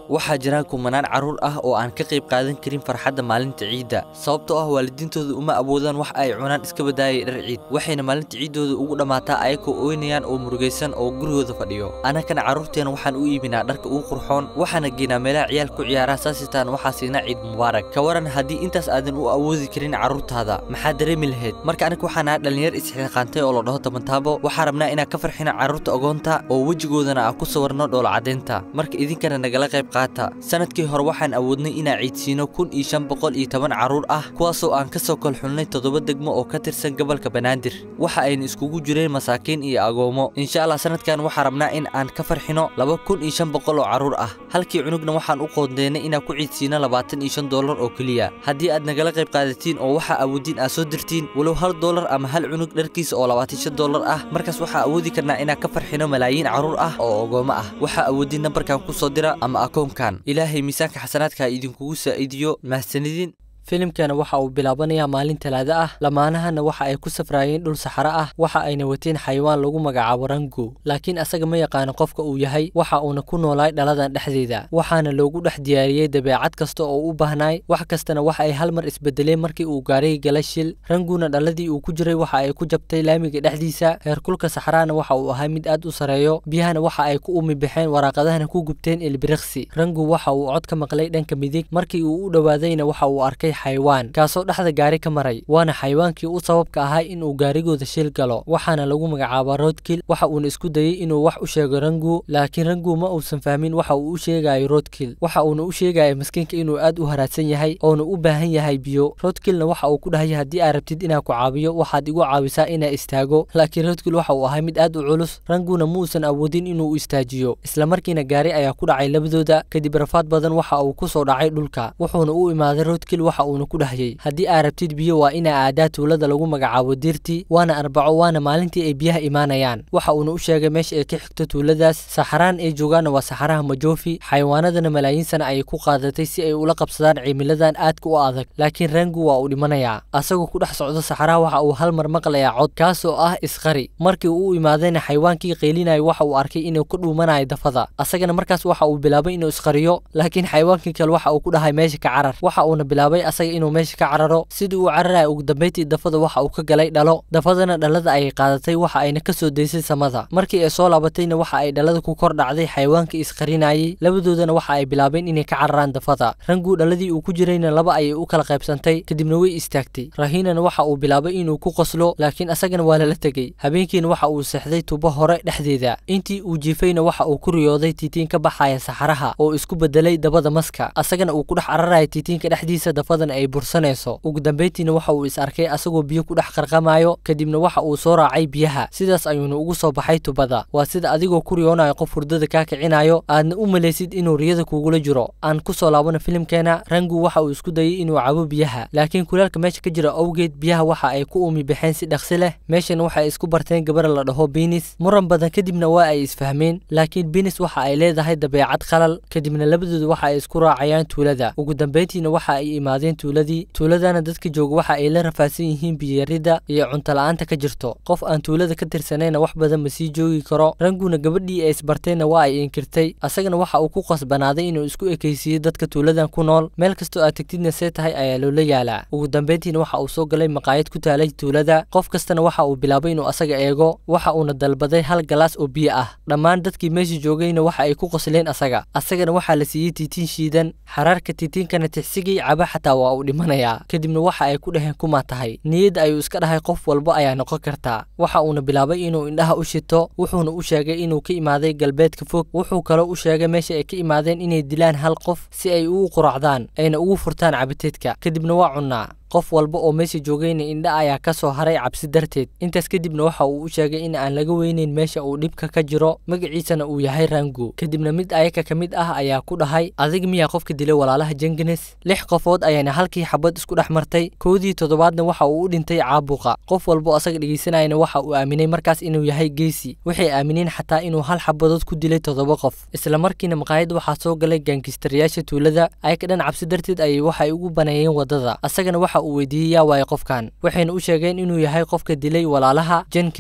waxaa jira kumanaan carruur ah oo aan ka qayb qaadan karin farxadda maalinta ciidda sababtoo ah waalidiintooda uma awoodaan wax ay cunaan iska badaayay dhar ciid waxayna maalinta ciiddooda ugu dhammaataa ayagoo ooynayaan oo murugaysan oo gurigooda fadhiyo annagana carruurteena waxaan u iibinaa dharka ugu qurxoon waxaana geynaa meelaha ciyaal ku ciyaara saasitaan waxaa siinaa ciid mubaarak ka waran haddii intaas aadan u awoodi karin carruurtaada maxaa dareemi lahayd marka aniga waxaan ahaa dhallinyar isxiiqaantay oo la dhaho tabantaabo waxaa rabnaa inaan ka farxina carruurta ogoonta oo wejigoodana aan ku sawirno dhoola caddeynta marka idinkana nagala qayb qaata sanadkii hore waxaan awoodnay inaan ciidsiino kun iyo shan boqol iyo toban carruur ah kuwaasoo aan ka soo kolxulnay toddoba degmo oo ka tirsan gobolka banaadir waxa ayna iskugu jireen masaakiin iyo agoomo insha allah sanadkan waxaa rabnaa in aan ka farxino laba kun iyo shan boqol oo carruur ah halkii cunugna waxaan u qoondeynay inaan ku ciidsiino labaatan iyo shan doolar oo keliya haddii aad nagala qayb qaadatiin oo waxaa awoodiin aad soo dirtiin walow hal doolar ama hal cunug dharkiisa oo labaatan shan doolar ah markaas waxaa awoodi karnaa inaan ka farxino malaayiin carruur ah oo ogoomo ah waxaa awoodiin nambarkan ku soo dira ama akoonkan ilaahay miisaanka xasanaadka ha idinkugu saa'idiyo mahadsanidin filimkana waxa uu bilaabanayaa maalin talaado ah lamaanahana waxa ay ku safraayeen dhul saxaro ah waxa ayna wateen xayawaan lagu magacaabo rango laakiin asaga ma yaqaano qofka uu yahay waxa uuna ku noolaay dhaladan dhexdeeda waxaana loogu dhex diyaariyey dabeecad kasta oo u baahnaay wax kastana waxa ay hal mar isbedeleen markii uu gaarayay gala shil ranguna dhaladii uu ku jiray waxa ay ku jabtay laamiga dhexdiisa heerkulka saxaraana waxa uu ahaa mid aad u sareeyo biyahana waxa ay ku umi baxeen waraaqadahana ku gubteen ilbiriqsi rangu waxa uu cod ka maqlay dhanka midig markii uu u dhowaadayna waxa uu arkay xayawaan kaasoo dhexda gaari ka maray waana xayawaankii u sababka ahaa inuu gaarigooda shil galo waxaana lagu magacaabaa roodkil waxa uuna isku dayey inuu wax u sheego rangu laakiin rangu ma uusan fahmin waxa uu u sheegayo roodkil waxa uuna u sheegaya maskiinka inuu aad u haraadsan yahay oona u baahan yahay biyo roodkilna waxa uu ku dhahay haddii aad rabtid inaan ku caawiyo waxaad igu caawisaa inaa istaago laakiin roodkil waxa uu ahay mid aad u culus ranguna ma uusan awoodin inuu istaajiyo islamarkiina gaari ayaa ku dhacay labadooda kadib rafaad badan waxa uu ku soo dhacay dhulka wuxuuna u imaaday roodkil waxa uuna ku dhahyay haddii aad rabtid biyo waa inaa aadaa tuulada lagu magacaabo diirti waana arbaco waana maalintii ay biyaha imaanayaan waxa uuna u sheegay meesha ay ka xigto tuuladaas saxaraan ay joogaanna waa saxaraha majoofi xayawaanadana malaayiin sana ayay ku qaadatay si ay ula qabsadaan cimiladan aadka u adag laakiin rangu waa uu dhimanayaa asagoo ku dhex socdo saxaraha waxa uu hal mar maqlayaa cod kaasoo ah isqari markii uu u imaadayna xayawaankii qaylinaya waxa uu arkay inuu ka dhuumanayo dafada asagana markaas waxa uu bilaabay inuu isqariyo laakiin xayawaankii kale waxa uu ku dhahay meesha ka carar waxa uuna bilaabay asaga inuu meesha ka cararo sidii uu cararaya ugu dambayntii dafada waxa uu ka galay dhalo dafadana dhalada ayay qaadatay waxa ayna ka soo daysay samada markii ay soo laabatayna waxa ay dhalada ku kor dhacday xayawaankii isqarinayay labadoodana waxa ay bilaabeen inay ka cararaan dafada ranguu dhaladii uu ku jirayna laba ayay u kala qaybsantay kadibna way istaagtay rahiinana waxa uu bilaabay inuu ku qoslo laakiin asagana waa lala tegey habeenkiina waxa uu seexday tubo hore dhexdeeda intii uu jiifayna waxa uu ku riyooday tiitiin ka baxaya saxaraha oo isku bedelay dabada maska asagana uu ku dhex cararaya tiitiinka dhexdiisa dafadana ay bursanayso ugu dambayntiina waxa uu is arkay asagoo biyo ku dhex qarqamayo kadibna waxa uu soo raacay biyaha sidaas ayuuna ugu soo baxay tubada waa sida adigoo ku riyoonayo qof hurdada kaa kicinayo aadna u malaysid inuu riyada kugula jiro aan ku soo laabano filimkeena rangu waxa uu isku dayay inuu cabo biyaha laakiin kulaalka meesha ka jira awgeed biyaha waxa ay ku umi baxeen si dhaqsi leh meeshana waxa ay isku barteen gabar la dhaho binis muran badan kadibna waa ay isfahmeen laakiin binis waxa ay leedahay dabeecad qalal kadibna labadooda waxa ay isku raacayaan tuulada ugu dambayntiina waxa ay imaadeen tuuladii tuuladana dadka jooga waxa ay la rafaadsan yihiin biyarida iyo cunto la-aanta ka jirto qof aan tuulada ka tirsanayna wax badan ma sii joogi karo ranguna gabadhii ay isbarteenna waa ay inkirtay asagana waxa uu ku qasbanaaday inuu isku ekaysiiyo dadka tuuladan ku nool meel kastoo aad tegtidna see tahay ayaa loola yaalaa ugu dambayntiina waxa uu soo galay maqaayad ku taalay tuulada qof kastana waxa uu bilaabay inuu asaga eego waxa uuna dalbaday hal galaas oo biyo ah dhammaan dadkii meesha joogayna waxa ay ku qosleen asaga asagana waxaa la siiyey tiitiin shiidan xaraarka tiitiinkana tixsigay caba xataa waa uu dhimanayaa kadibna waxa ay ku dhaheen kumaa tahay niyadda ayuu iska dhahay qof walba ayaa noqon kartaa waxa uuna bilaabay inuu indhaha u shito wuxuuna u sheegay inuu ka imaaday galbeedka fog wuxuu kaloo u sheegay meesha ay ka imaadeen inay dilaan hal qof si ay ugu quracdaan ayna ugu furtaan cabiteedka kadibna waa cunnaa qof walba oo meesha joogayna indha ayaa ka soo haray cabsi darteed intaas kadibna waxa uu u sheegay in aan laga weyneyn meesha uu dhibka ka jiro magaciisana uu yahay rango kadibna mid ayaka ka mid ah ayaa ku dhahay adig miyaa qofka dilay walaalaha jengenes lix qofood ayaana halkii xabad isku dhex martay koodii toddobaadna waxa uu u dhintay caabuqa qof walba oo asaga dhegeysanayana waxa uu aaminay markaas inuu yahay geesi waxay aamineen xataa inuu hal xabadood ku dilay toddoba qof isla markiina maqaayad waxaa soo galay gaangistarayaasha tuulada ayaka dhan cabsi darteed ayay waxay ugu baneeyeen waddada asagana waxa uu weydiiyey yaa waaye qofkan waxayna u sheegeen inuu yahay qofka dilay walaalaha jenkins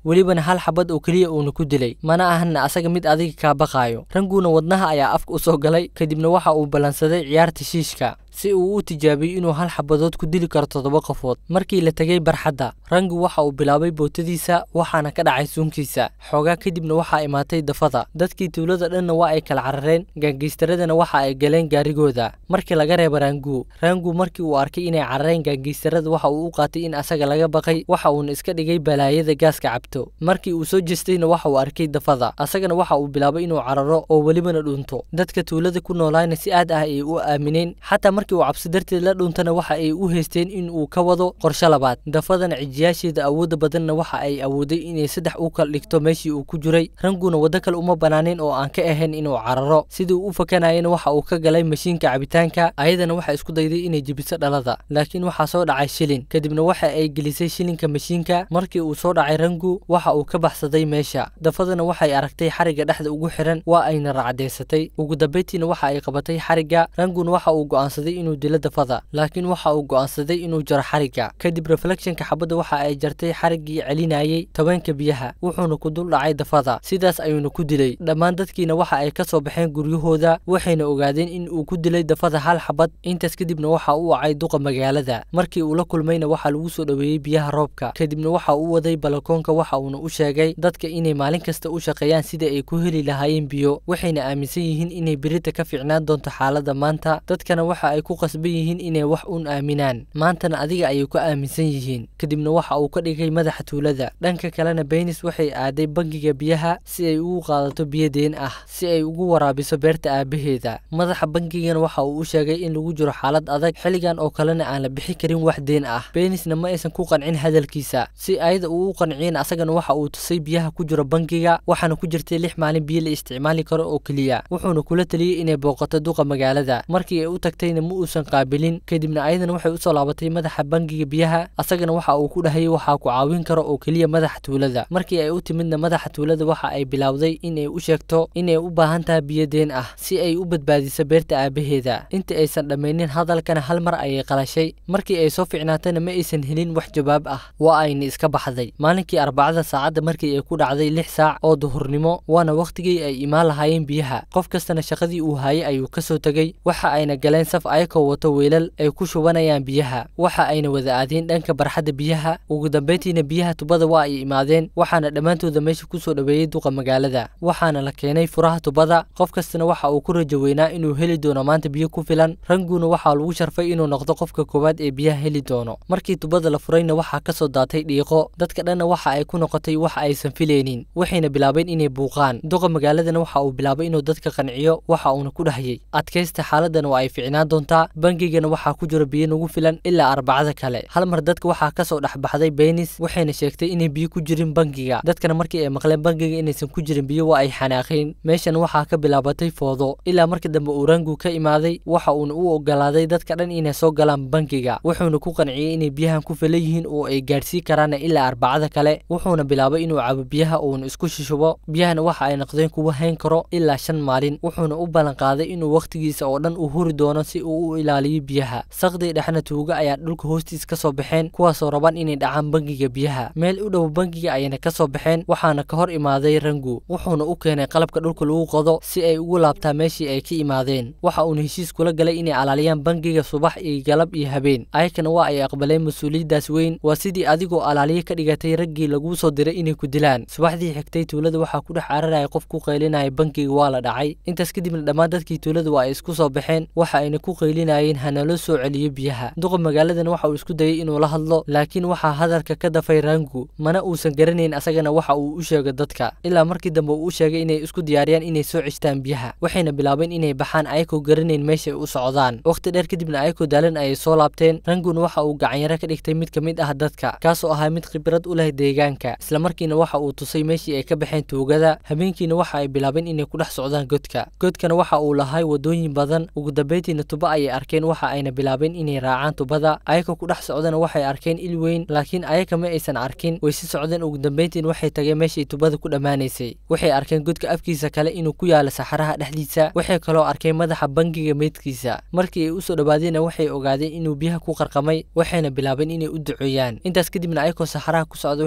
welibana hal xabad oo keliya uuna ku dilay mana ahana asaga mid adiga kaa baqaayo ranguna wadnaha ayaa afka u soo galay kadibna waxa uu ballansaday ciyaarta shiishka si uu u tijaabiyo inuu hal xabadood ku dili karo toddoba qofood markii la tegay barxadda rangu waxa uu bilaabay bootadiisa waxaana ka dhacay suunkiisa xoogaa kadibna waxaa imaatay dafada dadkii tuulada dhanna waa ay kala carareen gaangeystaradana waxa ay galeen gaarigooda markii laga reeba rangu rangu markii uu arkay inay carareen gaangeystarada waxa uu u qaatay in asaga laga baqay waxa uuna iska dhigay balaayada gaaska cabto markii uu soo jeestayna waxa uu arkay dafada asagana waxa uu bilaabay inuu cararo oo welibana dhunto dadka tuulada ku noolaayna si aad ah ayay u aamineen xataa markii uu cabsi darteed la dhuuntana waxa ay u haysteen in uu ka wado qorshe labaad dafadana cijiyaasheeda awoodda badanna waxa ay awooday inay saddex u kala dhigto meeshii uu ku jiray ranguna waddo kale uma banaaneen oo aan ka ahayn inuu cararo sidii uu u fakanayana waxa uu ka galay mashiinka cabitaanka ayadana waxay isku dayday inay jebiso dhalada laakiin waxaa soo dhacay shilin kadibna waxa ay gelisay shilinka mashiinka markii uu soo dhacay rangu waxa uu ka baxsaday meesha dafadana waxay aragtay xarigga dhexda ugu xiran waa ayna racdaysatay ugu dambeyntiina waxa ay qabatay xarigga ranguna waxa uu go'aansaday inuu dilo dafada laakiin waxa uu go'aansaday inuu jaro xarigga kadib reflectionka xabadda waxa ay jartay xariggii celinayay tobanka biyaha wuxuuna ku dul dhacay dafada sidaas ayuuna ku dilay dhammaan dadkiina waxa ay ka soo baxeen guryahooda waxayna ogaadeen in uu ku dilay dafada hal xabad intaas kadibna waxa uu wacay duqa magaalada markii uu la kulmayna waxaa lagu soo dhoweeyey biyaha roobka kadibna waxa uu waday balakoonka waxa uuna u sheegay dadka inay maalin kasta u shaqeeyaan sida ay ku heli lahaayeen biyo waxayna aaminsan yihiin inay berita ka fiicnaan doonto xaaladda maanta dadkana waxa ay ku qasban yihiin inay wax uun aaminaan maantana adiga ayay ku aaminsan yihiin kadibna waxa uu ka dhigay madaxa tuulada dhanka kalena beynis waxay aaday bangiga biyaha si ay ugu qaadato biyo deen ah si ay ugu waraabiso beerta aabaheeda madaxa bangigana waxa uu u sheegay in lagu jiro xaalad adag xilligan oo kalena aan la bixi karin wax deen ah beynisna ma aysan ku qancin hadalkiisa si ayada uu u qanciyeen asagana waxa uu tusay biyaha ku jiro bangiga waxaana ku jirtay lix maalin biyo la isticmaali karo oo keliya wuxuuna kula taliyey inay booqato duqa magaalada markii ay u tagtayna ma uusan qaabilin kadibna ayadana waxay usoo laabatay madaxa bangiga biyaha asagana waxa uu ku dhahayay waxaa ku caawin karo oo keliya madaxa tuulada markii ay u timidna madaxa tuulada waxa ay bilowday inay u sheegto inay u baahan tahay biyo deen ah si ay u badbaadiso beerta aabaheeda inta aysan dhammaynin hadalkana hal mar ayay qalashay markii ay soo ficnaatayna ma aysan helin wax jawaab ah waa ayna iska baxday maalinkii arbacada saacadda markii ay ku dhacday lix saac oo duhurnimo waana wakhtigii ay imaan lahaayeen biyaha qof kastana shaqadii uu haayay ayuu ka soo tegey waxa ayna galeen saf ayakoo wato weelal ay ku shubanayaan biyaha waxa ayna wada aadeen dhanka barxadda biyaha ugu dambeyntiina biyaha tubada waa ay imaadeen waxaana dhammaantooda meesha kusoo dhoweeyey duqa magaalada waxaana la keenay furaha tubada qof kastana waxa uu ku rajo weynaa inuu heli doono maanta biyo ku filan ranguna waxaa lagu sharfay inuu noqdo qofka koowaad ee biyaha heli doono markii tubada la furayna waxaa ka soo daatay dhiiqo dadka dhanna waxa ay ku noqotay wax aysan filaynin waxayna bilaabeen inay buuqaan duqa magaaladana waxa uu bilaabay inuu dadka qanciyo waxa uuna ku dhahayay adkaysta xaaladana waa ay ficnaan doontaa bangigana waxaa ku jira biyo nagu filan ilaa arbacada kale hal mar dadka waxaa kasoo dhexbaxday beynis waxayna sheegtay inay biyo ku jirin bangiga dadkana markii ay maqleen bangiga inaysan ku jirin biyo waa ay xanaaqeen meeshan waxaa ka bilaabatay foodo ilaa markii dambe uu rangu ka imaaday waxa uuna u ogolaaday dadka dhan inay soo galaan bangiga wuxuuna ku qanciyey inay biyahan ku filan yihiin oo ay gaadhsii karaan ilaa arbacada kale wuxuuna bilaabay inuu cabo biyaha uuna isku shishubo biyahana waxa ay noqdeen kuwa hayn karo ilaa shan maalin wuxuuna u ballan qaaday inuu wakhtigiisa oo dhan uu huri doono si uu u ilaaliyo biyaha saqdii dhexna tuuga ayaa dhulka hoostiis ka soo baxeen kuwaasoo rabaan inay dhacaan bangiga biyaha meel u dhow bangiga ayayna ka soo baxeen waxaana ka hor imaaday rangu wuxuuna u keenay qalabka dhulka lagu qodo si ay ugu laabtaa meeshii ay ka imaadeen waxa uuna heshiis kula galay inay alaaliyaan bangiga subax iyo galab iyo habeen ayakana waa ay aqbaleen mas-uuliyaddaas weyn waa sidii adigoo alaaliye ka dhigatay raggii laguu soo diray inay ku dilaan subaxdii xigtay tuulada waxaa ku dhex cararaya qof ku qaylinaya bangiga waa la dhacay intaas kadibna dhammaan dadkii tuulada waa ay isku soo baxeen waxa ayna ku qaylinayeen hanaloo soo celiyo biyaha duqa magaaladana waxa uu isku dayay inuu la hadlo laakiin waxaa hadalka ka dafay rangu mana uusan garanayn asagana waxa uu u sheegay dadka ilaa markii dambe uu u sheegay inay isku diyaariyaan inay soo ceshtaan biyaha waxayna bilaabeen inay baxaan ayakoo garanayn meeshay u socdaan wakhti dheer kadibna ayakoo daalan ayay soo laabteen ranguna waxa uu gacanyaro ka dhigtay mid ka mid ah dadka kaasoo ahaa mid khibrad u leh deegaanka islamarkiina waxa uu tusay meeshii ay ka baxeen tuugada habeenkiina waxa ay bilaabeen inay ku dhex socdaan godka godkana waxa uu lahay wadooyin badan ugu dambeyntiina tuba ayay arkeen waxa ayna bilaabeen inay raacaan tubada ayaka ku dhex socdana waxay arkeen il weyn laakiin ayaka ma aysan arkin way si socdeen ugu dambeyntiin waxay tageen meeshay tubada ku dhammaanaysay waxay arkeen godka afkiisa kale inuu ku yaalo saxaraha dhexdiisa waxay kaloo arkeen madaxa bangiga meydkiisa markii ay usoo dhawaadeenna waxay ogaadeen inuu biyaha ku qarqamay waxayna bilaabeen inay u duceeyaan intaas kadibna ayakoo saxaraha ku socda waxay arkeen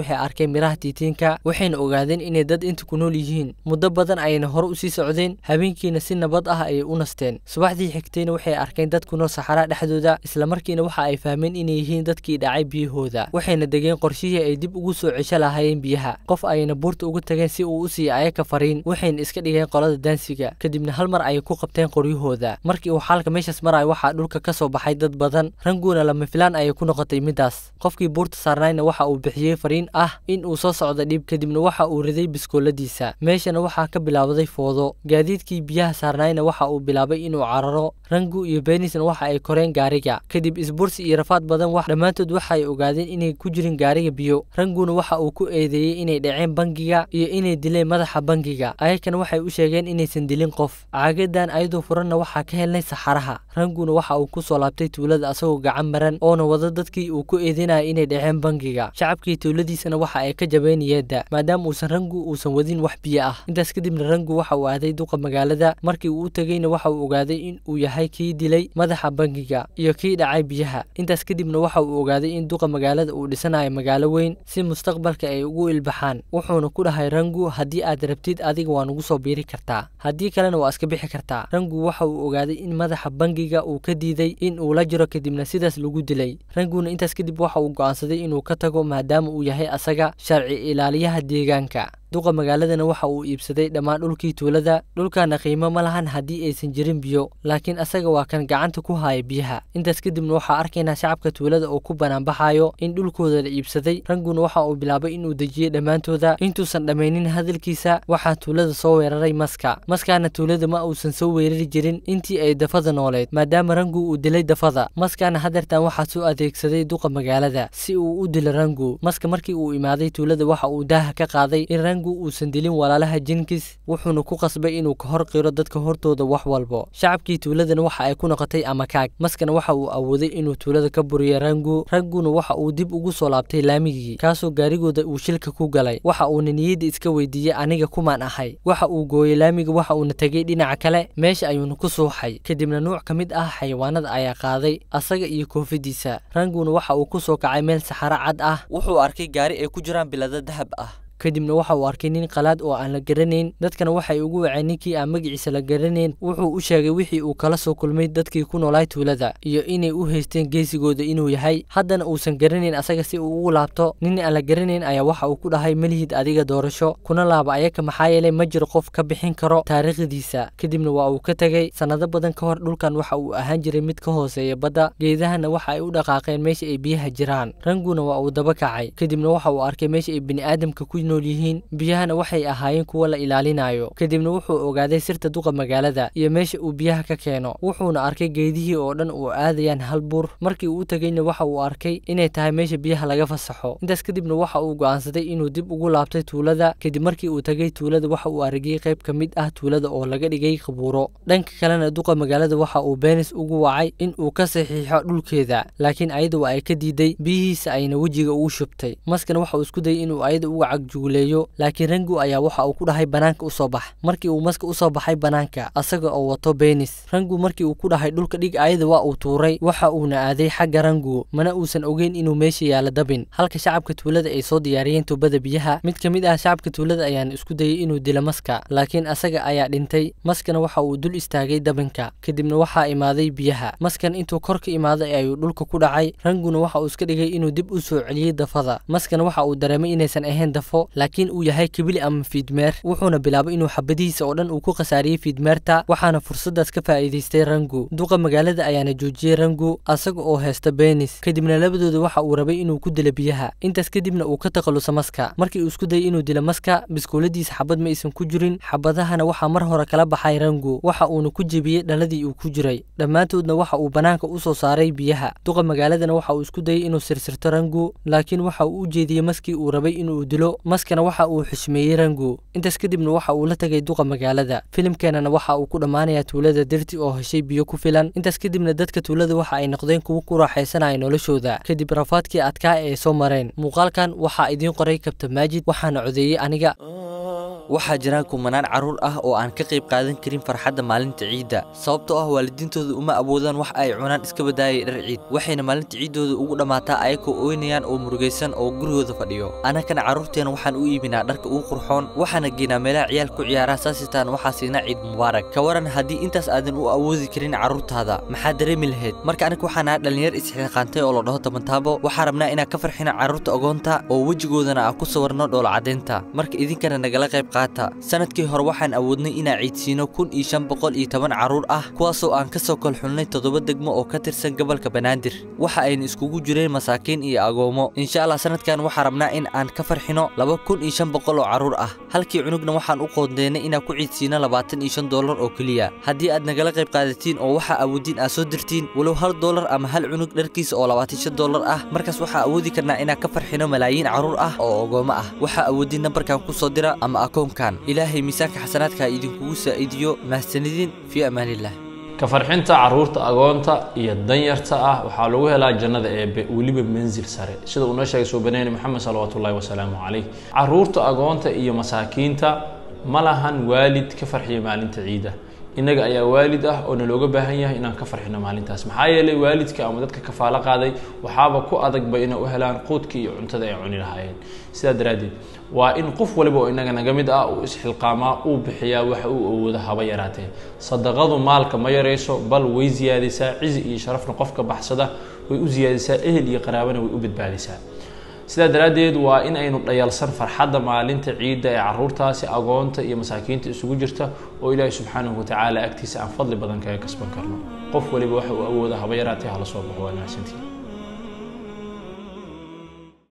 arkay miraha tiitiinka waxayna ogaadeen inay dad inta ku nool yihiin muddo badan ayayna hore usii socdeen habeenkiina si nabad ah ayay u nasteen subaxdii xigtayna waxay arkeen dad ku nool saxaraa dhexdooda islamarkiina waxa ay fahmeen inay yihiin dadkii dhacay biyahooda waxayna degeen qorshihii ay dib ugu soo cesho lahaayeen biyaha qof ayayna buurta uga tageen si uu u siiyo ayaka fariin waxayna iska dhigeen qolada daansiga kadibna hal mar ayay ku qabteen qoryahooda markii uu xaalka meeshaas marayo waxaa dhulka ka soo baxay dad badan ranguuna lama filaan ayay ku noqotay midaas qofkii buurta saarnayna waxa uu bixiyey fariin ah in uu soo socdo dhib kadibna waxa uu riday biskooladiisa meeshana waxaa ka bilaabday foodo gaadiidkii biyaha saarnayna waxa uu bilaabay inuu cararo rangu iyo beenisna waxa ay koreen gaariga kadib isbursi iyo rafaad badan wax dhammaantood waxa ay ogaadeen inay ku jirin gaariga biyo ranguna waxa uu ku eedeeyey inay dhaceen bangiga iyo inay dileen madaxa bangiga ayakana waxay u sheegeen inaysan dilin qof caagadan ayadoo furanna waxaa ka helnay saxaraha ranguna waxa uu ku soo laabtay tuulada asagoo gacan maran oona wada dadkii uu ku eedeynaya inay dhaceen bangiga shacabkii tuuladiisana waxa ay ka jabeen yeedda maadaama uusan rangu uusan wadin wax biyo ah intaas kadibna rangu waxa uu aaday duqa magaalada markii uu u tegeyna waxa uu ogaaday in uu yahay kii dilay madaxa bangiga iyo kii dhacay biyaha intaas kadibna waxa uu ogaaday in duqa magaalada uu dhisanayo magaalo weyn si mustaqbalka ay ugu ilbaxaan wuxuuna ku dhahay rangu haddii aad rabtid adiga waa nugu soo biiri kartaa haddii kalena waa iska bixi kartaa rangu waxa uu ogaaday in madaxa bangiga uu ka diiday in uu la jiro kadibna sidaas lagu dilay ranguna intaas kadib waxa uu go'aansaday inuu ka tago maadaama uu yahay asaga sharci ilaaliyaha deegaanka duqa magaaladana waxa uu iibsaday dhammaan dhulkii tuulada dhulkaana qiimo ma lahan haddii aysan jirin biyo laakiin asaga waa kan gacanta ku haya biyaha intaas kadibna waxaa arkaynaa shacabka tuulada oo ku banaanbaxayo in dhulkooda la iibsaday ranguna waxa uu bilaabay inuu dejiyey dhammaantooda intuusan dhammaynin hadalkiisa waxaa tuulada soo weeraray maska maskaana tuulada ma uusan soo weerari jirin intii ay dafada nooleed maadaama rangu uu dilay dafada maskaana hadeertan waxaa soo adeegsaday duqa magaalada si uu u dilo rangu maska markii uu imaaday tuulada waxa uu daaha ka qaaday in rangu uusan dilin walaalaha jinkis wuxuuna ku qasbay inuu ka hor qiro dadka hortooda wax walbo shacabkii tuuladana waxa ay ku noqotay amakaag maskana waxa uu awooday inuu tuulada ka buriyo rangu ranguna waxa uu dib ugu soo laabtay laamigii kaasoo gaarigooda uu shilka ku galay waxa uuna niyadda iska weydiiyey aniga kumaan ahay waxa uu gooyey laamiga waxa uuna tegey dhinaca kale meesha ayuuna ku suuxay kadibna nuuc ka mid ah xayawaanada ayaa qaaday asaga iyo koofidiisa ranguna waxa uu ku soo kacay meel saxaro cad ah wuxuu arkay gaari ay ku jiraan bilado dahab ah kadibna waxa uu arkay nin qalaad oo aan la garanayn dadkana waxay ugu waceen ninkii aan magaciisa la garanayn wuxuu u sheegay wixii uu kala soo kulmay dadkii ku noolaay tuulada iyo inay u haysteen geesigooda inuu yahay haddana uusan garanayn asaga si uu ugu laabto nin aan la garanayn ayaa waxa uu ku dhahay malihid adiga doorasho kuna laaba ayaka maxaa yeelay ma jiro qof ka bixin karo taariikhdiisa kadibna waa uu ka tegey sannado badan ka hor dhulkan waxa uu ahaan jiray mid ka hooseeya badda geedahana waxa ay u dhaqaaqeen meesha ay biyaha jiraan ranguna waa uu daba kacay kadibna waxa uu arkay meesha ay bini'aadamka ku nool yihiin biyahana waxay ahaayeen kuwa la ilaalinayo kadibna wuxuu ogaaday sirta duqa magaalada iyo meesha uu biyaha ka keeno wuxuuna arkay geedihii oo dhan uu aadayaan hal buur markii uu tegeyna waxa uu arkay inay tahay meesha biyaha laga fasaxo intaas kadibna waxa uu go'aansaday inuu dib ugu laabtay tuulada kadib markii uu tegey tuulada waxa uu aragay qayb ka mid ah tuulada oo laga dhigay qabuuro dhanka kalena duqa magaalada waxa uu beenis ugu wacay in uu ka saxiixo dhulkeeda laakiin ayada waa ay ka diiday biyihiisa ayna wejiga ugu shubtay maskana waxa uu isku dayay inuu ayada uga cagjuguleeyo laakiin rangu ayaa waxa uu ku dhahay banaanka usoo bax markii uu maska usoo baxay banaanka asaga oo wato beenis rangu markii uu ku dhahay dhulka dhig ayada waa uu tuuray waxa uuna aaday xagga rangu mana uusan ogeyn inuu meesha yaalo dabin halka shacabka tuulada ay soo diyaariyeen tubada biyaha mid ka mid ah shacabka tuulada ayaana isku dayay inuu dilo maska laakiin asaga ayaa dhintay maskana waxa uu dul istaagay dabinka kadibna waxaa imaaday biyaha maskan intuu kor ka imaaday ayuu dhulka ku dhacay ranguna waxa uu iska dhigay inuu dib u soo celiyey dafada maskana waxa uu dareemay inaysan ahayn dafo laakiin uu yahay kibili ama fiidmeer wuxuuna bilaabay inuu xabadihiisa oo dhan uu ku khasaariyey fiidmeerta waxaana fursadaas ka faa'iidaystay rangu duqa magaalada ayaana joojiyey rangu asaga oo haysta beenis kadibna labadooda waxa uu rabay inuu ku dilo biyaha intaas kadibna uu ka takhaluso maska markii uu isku dayay inuu dilo maska biskuuladiisa xabad ma aysan ku jirin xabadahana waxaa mar hore kala baxay rangu waxa uuna ku jebiyey dhaladii uu ku jiray dhammaantoodna waxa uu banaanka u soo saaray biyaha duqa magaaladana waxa uu isku dayay inuu sirsirto rangu laakiin waxa uu u jeediyey maskii uu rabay inuu dilo damaskana waxa uu xushmeeyey rango intaas kadibna waxa uu la tegay duqa magaalada filimkeenana waxa uu ku dhammaanayaa tuulada dirti oo heshay biyo ku filan intaas kadibna dadka tuulada waxa ay noqdeen kuwo ku raaxaysanaya noloshooda kadib rafaadkii adkaa ee soo mareen muuqaalkan waxaa idiin qoray kabta maajid waxaana codeeyey aniga waxaa jira kumanaan carruur ah oo aan ka qayb qaadan karin farxadda maalinta ciidda sababtoo ah waalidiintooda uma awoodaan wax ay cunaan iska badaayay dhar ciid waxayna maalinta ciiddooda ugu dhammaataa ayakoo ooynayaan oo murugaysan oo gurigooda fadhiyo annagana carruurteena waxaan u iibinaa dharka ugu qurxoon waxaana geynaa meelaha ciyaal ku ciyaaraan saasitaan waxaa siinaa ciid mubaarak ka waran haddii intaas aadan u awoodi karin carruurtaada maxaa dareemi lahayd marka aniga waxaan ahaa dhallinyar isxilqaantay oo la dhaho tabantaabo waxaa rabnaa inaan ka farxina carruurta ogoonta oo wejigoodana aan ku sawirno dhoola caddaynta marka idinkana nagala qayb qaata sanadkii hore waxaan awoodnay inaan ciidsiino kun iyo shan boqol iyo toban carruur ah kuwaasoo aan ka soo kolxulnay toddoba degmo oo ka tirsan gobolka banaadir waxa ayna iskugu jireen masaakiin iyo agoomo insha allah sanadkan waxaan rabnaa in aan ka farxino laba kun iyo shan boqol oo carruur ah halkii cunugna waxaan u qoondeynay inaan ku ciidsiino labaatan iyo shan doolar oo keliya haddii aad nagala qayb qaadatiin oo waxaa awoodiin aad soo dirtiin walow hal doolar ama hal cunug dharkiisa oo labaatan shan doolar ah markaas waxaa awoodi karnaa inaan ka farxino malaayiin carruur ah oo ogoomo ah waxaa awoodiin nambarkan ku soo dira ama akoonkan ilaahay miisaanka xasanaadka idinkugu saa'idiyo mahadsanidin fii amaaniillah ka farxinta carruurta agoonta iyo danyarta ah waxaa lagu helaa jannada eebe weliba mansil sare sida uu noo sheegay suubaneeni maxamed salawaatu ullahi wasalaamu calayh carruurta agoonta iyo masaakiinta ma lahan waalid ka farxiya maalinta ciida innaga ayaa waalid ah oo nalooga baahan yahay inaan ka farxino maalintaas maxaa yeelay waalidka ama dadka kafaalo qaaday waxaaba ku adagba inay u helaan quudkii iyo cuntada ay cuni lahaayeen sidaa daraaddeed waa in qof waliba oo innaga naga mid ah uu isxilqaamaa uu bixiyaa waxa uu awoodo haba yaraatee sadaqadu maalka ma yarayso bal way siyaadisaa cizi iyo sharafna qofka baxsada way u siyaadisaa ehel iyo qaraabana way u badbaadisaa sidaa daraaddeed waa in aynu dhayalsan farxadda maalinta ciidda ee carruurtaasi agoonta iyo masaakiinta isugu jirta oo ilaahay subxaanahu watacaala agtiisa aan fadli badan kaga kasban karno qof waliba waxa uu awooda haba yaraatee hala soo baxo waa mahadsantiin